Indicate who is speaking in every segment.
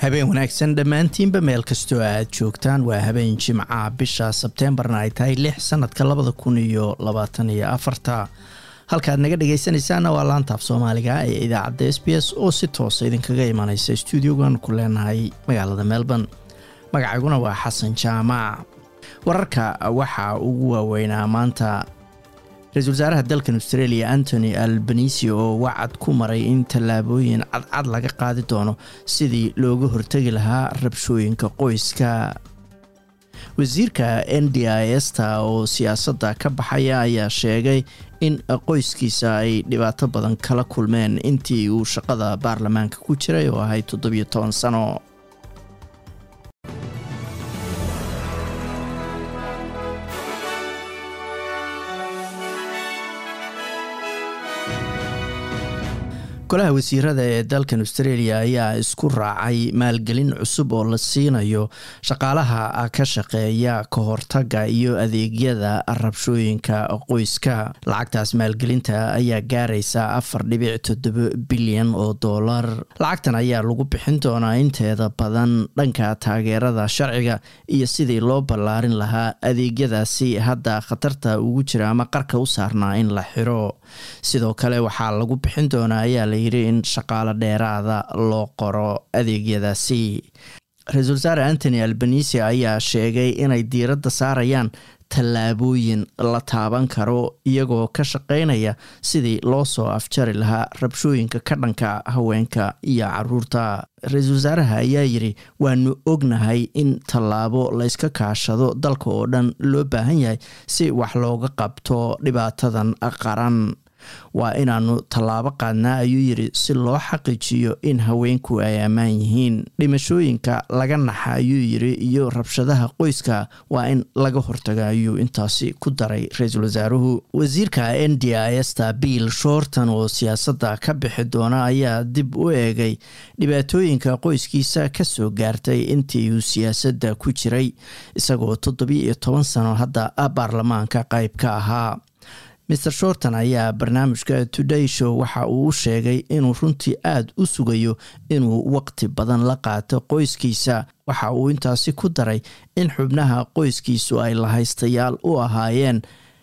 Speaker 1: habeen wanaagsan dhammaantiinba meel kastoo aad joogtaan waa habeen jimca bisha sebteembarna ay tahay lix sanadka labada kun iyo labaatan iyo afarta halkaad naga dhagaysanaysaana waa laantaaf soomaaliga ee idaacadda s b s oo si toosa idinkaga imanaysa stuudiogan ku leenahay magaalada melbourne magacayguna waa xasan jaamac wararka waxaa ugu waaweynaa maanta ra-isul wasaaraha dalkan australia antony albanisi oo wacad ku maray in tallaabooyin cadcad laga qaadi doono sidii looga hortegi lahaa rabshooyinka qoyska wasiirka n d i sta oo siyaasadda ka baxaya ayaa sheegay in qoyskiisa ay dhibaato badan kala kulmeen intii uu shaqada baarlamaanka ku jiray oo ahayd toddobiyo toban sano golaha wasiirada ee dalkan australia ayaa isku raacay maalgelin cusub oo la siinayo shaqaalaha ka shaqeeya ka hortaga iyo adeegyada rabshooyinka qoyska lacagtaas maalgelinta ayaa gaaraysa afar dhibic toddobo bilyan oo dollar lacagtan ayaa lagu bixin doonaa inteeda badan dhanka taageerada sharciga iyo sidii loo ballaarin lahaa adeegyadaasi hadda khatarta ugu jira ama qarka u saarnaa in la xiro sidoo kale waxaa lagu bixin doonaa ayaa yiri in shaqaalo dheeraada loo qoro adeegyadaasi ra-iisul wasaare antony albanisi ayaa sheegay inay diiradda saarayaan tallaabooyin la taaban karo iyagoo ka shaqeynaya sidii loo soo afjari lahaa rabshooyinka ka dhanka haweenka iyo caruurta ra-iisul wasaaraha ayaa yiri waanu ognahay in tallaabo layska kaashado dalka oo dhan loo baahan yahay si wax looga qabto dhibaatadan qaran waa inaanu tallaabo qaadnaa ayuu yiri si loo xaqiijiyo in haweenku ay ammaan yihiin dhimashooyinka laga naxa ayuu yiri iyo rabshadaha qoyska waa in laga hortaga ayuu intaasi ku daray ra-iisul wasaaruhu wasiirka n d i sta bill shorton oo siyaasadda ka bixi doona ayaa dib u eegay dhibaatooyinka qoyskiisa kasoo gaartay intii uu siyaasadda ku jiray isagoo toddobiyo iyo toban sano hadda baarlamaanka qayb ka ahaa maer shorton ayaa barnaamijka today show waxa uu u sheegay inuu runtii aada u sugayo inuu waqti badan la qaato qoyskiisa waxa uu intaasi ku daray in xubnaha qoyskiisu ay lahaystayaal u ahaayeen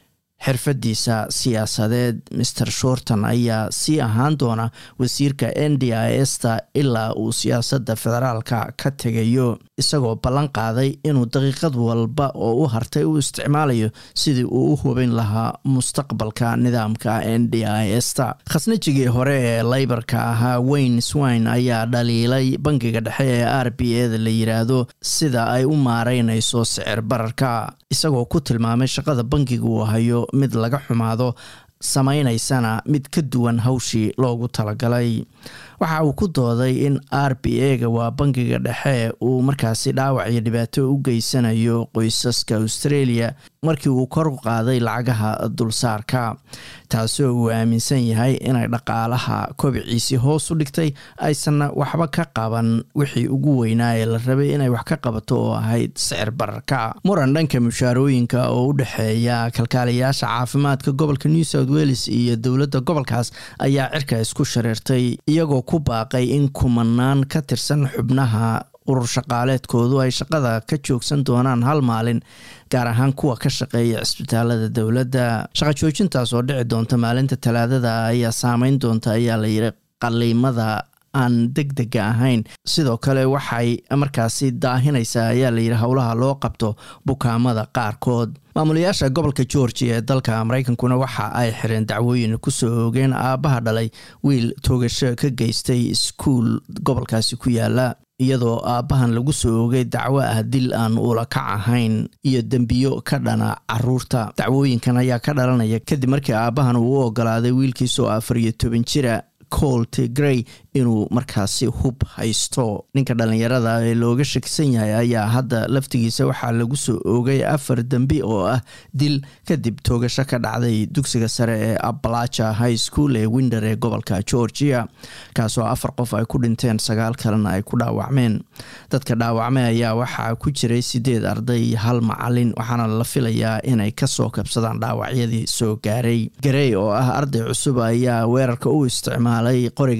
Speaker 1: xirfadiisa siyaasadeed maer shorton ayaa sii ahaan doona wasiirka n d i sta ilaa uu siyaasadda federaalka ka tegayo isagoo ballan qaaday inuu daqiiqad walba oo u hartay u isticmaalayo sidii uu u hubin lahaa mustaqbalka nidaamka n d i sta khasnajigii hore ee leybarka ahaa wayne swine ayaa dhaliilay bangiga dhexe ee r b eda la yiraahdo sida ay u maareynayso sicir bararka isagoo ku tilmaamay shaqada bangiga uu hayo mid laga xumaado samaynaysana mid ka duwan hawshii loogu talagalay waxa uu ku dooday in r b a ga waa bangiga dhexe uu markaasi dhaawac iyo dhibaato u geysanayo qoysaska australia markii uu kor u qaaday lacagaha dulsaarka taasoo uu aaminsan yahay inay dhaqaalaha kobiciisii hoos u dhigtay aysanna waxba ka qaban wixii ugu weynaa ee la rabay inay wax ka qabato oo ahayd sicir bararka muran dhanka mushaarooyinka oo u dhexeeya kalkaaliyaasha caafimaadka gobolka new south wales iyo dowladda gobolkaas ayaa cirka isku shareertay iyagoo ku baaqay in kumanaan ka tirsan xubnaha urur shaqaaleedkoodu ay shaqada ka joogsan doonaan hal maalin gaar ahaan kuwa ka shaqeeya cisbitaalada dowladda shaqa joojintaas oo dhici doonta maalinta talaadada ayaa saameyn doonta ayaa la yiri qaliimada aan deg dega ahayn sidoo kale waxay markaasi daahinaysaa ayaa layidhi howlaha loo qabto bukaamada qaarkood maamulayaasha gobolka georgia ee dalka mareykankuna waxa ay xireen dacwooyin kusoo oogeen aabbaha dhalay wiil toogasho ka geystay iskuul gobolkaasi ku yaala iyadoo aabbahan lagu soo oogay dacwo ah dil aan uula kac ahayn iyo dembiyo ka dhana caruurta dacwooyinkan ayaa ka dhalanaya kadib markii aabbahan uu u ogolaaday wiilkiisoo afar iyo toban jira colt grey inuu markaasi hub haysto ninka dhalinyarada ee looga shakisan yahay ayaa hadda laftigiisa waxaa lagu soo oogay afar dembi oo ah dil kadib toogasho ka dhacday dugsiga sare ee abalaja high school ee winder ee gobolka georgia kaasoo afar qof ay ku dhinteen sagaal kalena ay ku dhaawacmeen dadka dhaawacmay ayaa waxaa ku jiray sideed arday iyo hal macalin waxaana la filayaa inay kasoo kabsadaan dhaawacyadii soo gaaray garey oo ah arday cusub ayaa weerarka u isticmaalay qoriga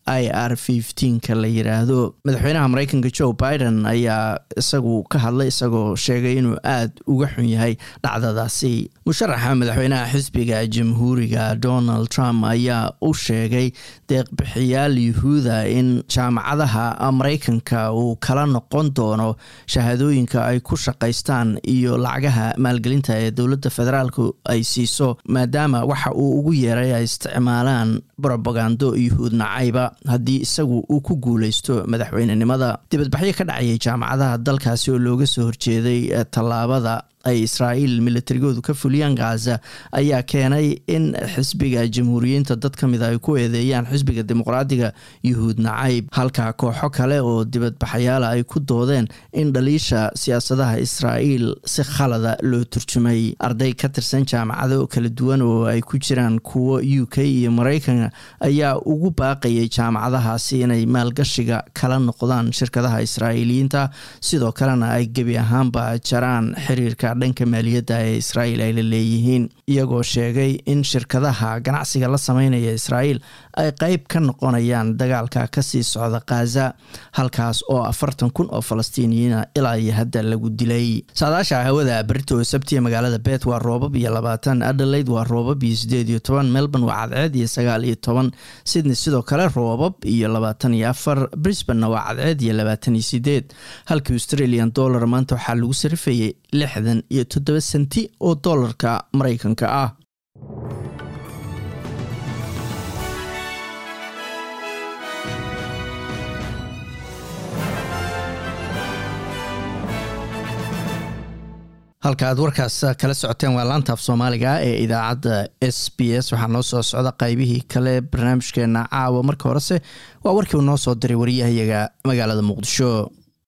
Speaker 1: i r ka la yiraahdo madaxweynaha mareykanka joe biden ayaa isagu ka hadlay isagoo sheegay inuu aada uga xun yahay dhacdadaasi musharaxa madaxweynaha xisbiga jamhuuriga donald trump ayaa u sheegay deeqbixiyaal yuhuuda in jaamacadaha mareykanka uu kala noqon doono shahaadooyinka ay ku shaqaystaan iyo lacagaha maalgelinta ee dowladda federaalku ay siiso maadaama waxa uu ugu yeeray ay isticmaalaan brobagando yuhuud nacayba haddii isagu uu ku guuleysto madaxweynenimada dibadbaxyo ka dhacayay jaamacadaha dalkaasi oo looga soo horjeeday tallaabada ay israa'iil militarigoodu ka fuliyaan ghaza ayaa keenay in xisbiga jamhuuriyiinta dad ka mida ay ku eedeeyaan xisbiga dimuqraadiga yuhuud nacayb halka kooxo kale oo dibadbaxayaala ay ku doodeen in dhaliisha siyaasadaha israa'iil si khalada loo turjumay arday ka tirsan jaamacado kala duwan oo ay ku jiraan kuwo u k iyo mareykanka ayaa ugu baaqayay jaamacadahaasi inay maalgashiga kala noqdaan shirkadaha israa'iiliyiinta sidoo kalena ay gebi ahaanba jaraan xiriirka dhanka maaliyadda ee israa'iil ay la leeyihiin iyagoo sheegay in shirkadaha ganacsiga la sameynaya israa'iil ay qeyb ka noqonayaan dagaalka kasii socda khaza halkaas oo afartan kun oo falastiiniyiina ilaa iyo hadda lagu dilay saadaasha hawada berito sabtiya magaalada bet waa roobab iyo labaatan adelaide waa roobab iyo sideed iyo toban melbourne waa cadceed iyo sagaal iyo toban sydney sidoo kale roobab iyo labaatan iyo afar brisbanna waa cadceed iyo labaatan iyo sideed halka australian dollar maanta waxaa lagu sarifayay lixdan iyo toddoba senti oo dollarka mareykanka ah halka aad warkaas kala socoteen waa laantaaf soomaaliga ee idaacadda s b s waxaa noo soo socda qaybihii kale barnaamijkeena caawa marka horese waa warkii uu noo soo diray wariyahayaga magaalada muqdisho